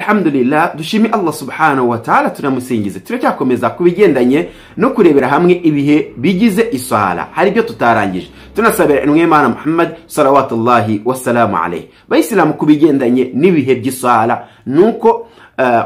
alhamdulillah dushime allah subhanahu wa ta'ala tunamusingize turacyakomeza ku bigendanye no kurebera hamwe ibihe bigize iswara hari ibyo tutarangije tunasabira intumwa y'imana muhammad salawatullahi wasalamu alayhi bayisilamu ku bigendanye n'ibihe by'iswara ni uko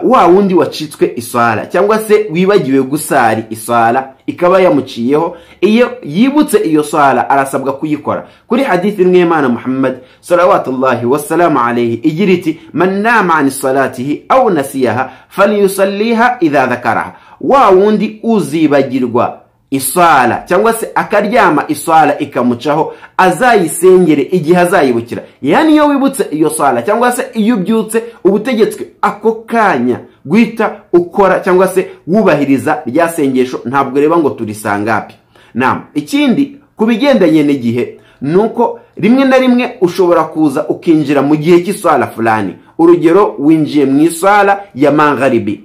wa wundi wacitswe iswara cyangwa se wibagiwe gusari iswara ikaba yamuciyeho iyo yibutse iyo swara arasabwa kuyikora kuri hadithi imwe y'imana muhammad salawatullahi wasalamu alayhi igira iti man nama an salatihi aw nasiyaha falyusalliha idha dhakaraha wa wundi uzibagirwa iswara cyangwa se akaryama iswara ikamucaho azayisengere igihe azayibukira yani iyo wibutse iyo swara cyangwa se iyo ubyutse uba utegetswe ako kanya guhita ukora cyangwa se wubahiriza rya sengesho ntabwo ureba ngo turisangapi nama ikindi ku bigendanye n'igihe ni uko rimwe na rimwe ushobora kuza ukinjira mu gihe cy'iswara fulani urugero winjiye mu iswara ya mangaribi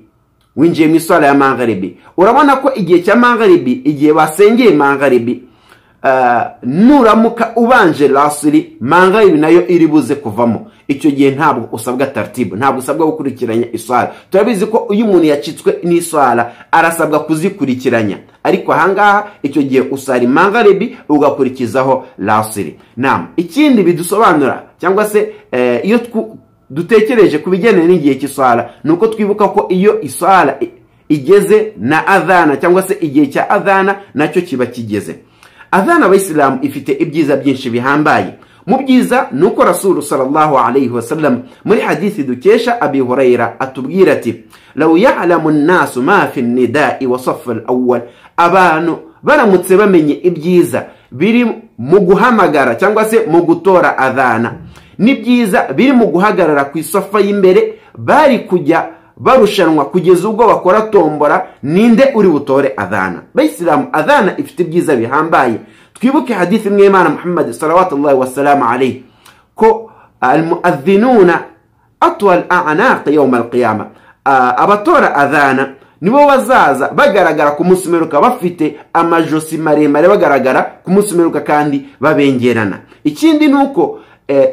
winjiye mu iswara ya mangaribi urabona ko igihe cya mangaribi igihe basengeye mangaribi nuramuka ubanje rasuri mangaribi nayo iri buze kuvamo icyo gihe ntabwo usabwa tartibu ntabwo usabwa gukurikiranya iswara turabizi ko iyo umuntu yacitswe n'iswara arasabwa kuzikurikiranya ariko ahangaha icyo gihe usara mangaribi ugakurikizaho rasuri nama ikindi bidusobanura cyangwa se iyo dutekereje ku bigendanye n'igihe cy'iswara ni uko twibuka ko iyo iswara igeze na adhana cyangwa se igihe cya adhana nacyo kiba kigeze adhana abayisilamu ifite ibyiza byinshi bihambaye mu byiza ni uko rasulu sallallahu alayhi wasallam muri hadithi dukesha abi hurayira atubwira ati law ya'lamu nnasu ma fi nidai wa safu al-awwal abantu baramutse bamenye ibyiza biri mu guhamagara cyangwa se mu gutora adhana ni byiza biri mu guhagarara ku isofa y'imbere bari kujya barushanwa kugeza ubwo bakora tombora ninde uri butore adhana bayisilamu adhana ifite ibyiza bihambaye twibuke hadithi imwe y'imana muhammad salawatullahi wasalamu alayhi ko almuadhinuna atwa al anaqi yawma alqiyama abatora adhana nibo bazaza bagaragara ku munsi umeruka bafite amajosi maremare bagaragara ku munsi umeruka kandi babengerana ikindi ni uko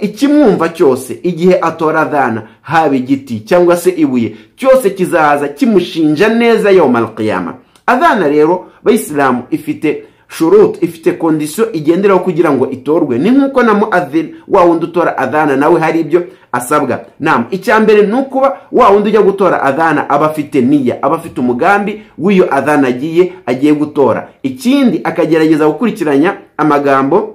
ikimwumva cyose igihe atora adhana haba igiti cyangwa se ibuye cyose kizaza kimushinja neza yoma alqiyama adhana rero bayisilamu ifite shurut ifite kondisiyo igenderaho kugira ngo itorwe ni nk'uko na muadhin wa wundi utora adhana nawe hari ibyo asabwa nam icya mbere ni ukuba wa wundi ujya gutora adhana aba afite niya aba afite umugambi w'iyo adhana agiye agiye gutora ikindi akagerageza gukurikiranya amagambo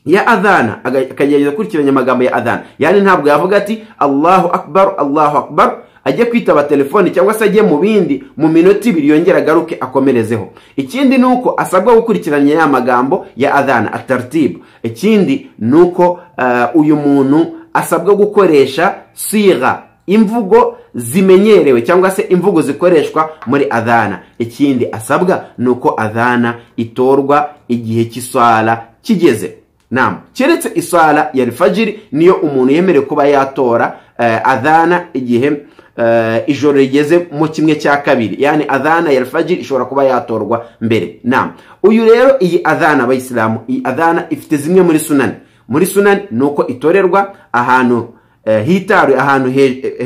ya adhana akagerageza gukurikiranya amagambo ya adhana yani ntabwo yavuga ati allahu akbar allahu akbar ajye kwitaba telefoni cyangwa se ajye mu bindi mu minota ibiri yongera agaruke akomerezeho ikindi ni uko asabwa gukurikiranya ya magambo ya adhana atartibu ikindi ni uko uh, uyu muntu asabwa gukoresha siga imvugo zimenyerewe cyangwa se imvugo zikoreshwa muri adhana ikindi asabwa ni uko adhana itorwa igihe cy'iswara kigeze nama keretse iswara ya rifajiri niyo umuntu yemerewe kuba yatora adhana igihe ijoro rigeze mu kimwe cya kabiri yani adhana ya rifajiri ishobora kuba yatorwa mbere nama uyu rero iyi adhana abayisilamu iyi adhana ifite zimwe muri sunani muri sunani ni uko itorerwa ahantu hitaruye ahantu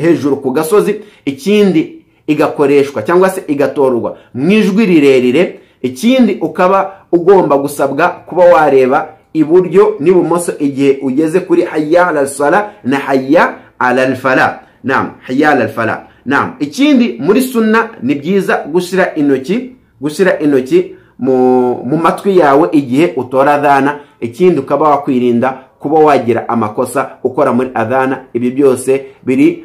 hejuru ku gasozi ikindi igakoreshwa cyangwa se igatorwa mu ijwi rirerire ikindi ukaba ugomba gusabwa kuba wareba iburyo n'ibumoso igihe ugeze kuri hayya ala sala na hayya ala alfala nam hayya ala alfala nam ikindi muri sunna ni byiza gushyira intoki gushyira intoki mu matwi yawe igihe utora adhana ikindi ukaba wakwirinda kuba wagira amakosa ukora muri adhana ibi byose biri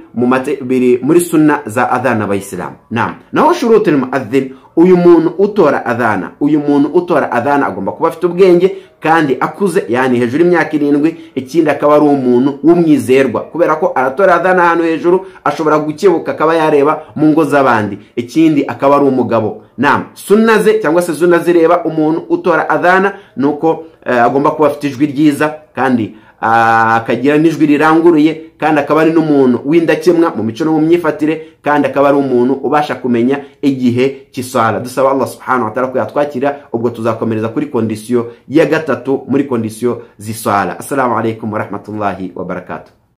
muri sunna za adhana abayisilamu nam naho shuruti muadhin uyu muntu utora adhana uyu muntu utora adhana agomba kuba afite ubwenge kandi akuze yani hejuru y'imyaka irindwi ikindi akaba ari umuntu w'umwizerwa kubera ko aratora adhana ahantu hejuru ashobora gukebuka akaba yareba mu ngo z'abandi ikindi akaba ari umugabo nama sunna ze cyangwa se zuna zireba umuntu utora adhana ni uko agomba kuba afite ijwi ryiza kandi akagira n'ijwi riranguruye kandi akaba ari n'umuntu w'indakemwa mu mico no mu myifatire kandi akaba ari umuntu ubasha kumenya igihe cy'iswara dusaba Allah subhanahu wa ta'ala ko yatwakira ubwo tuzakomereza kuri kondisiyo ya gatatu muri kondisiyo z'iswara assalamu alaikum wa rahmatullahi wa barakatuh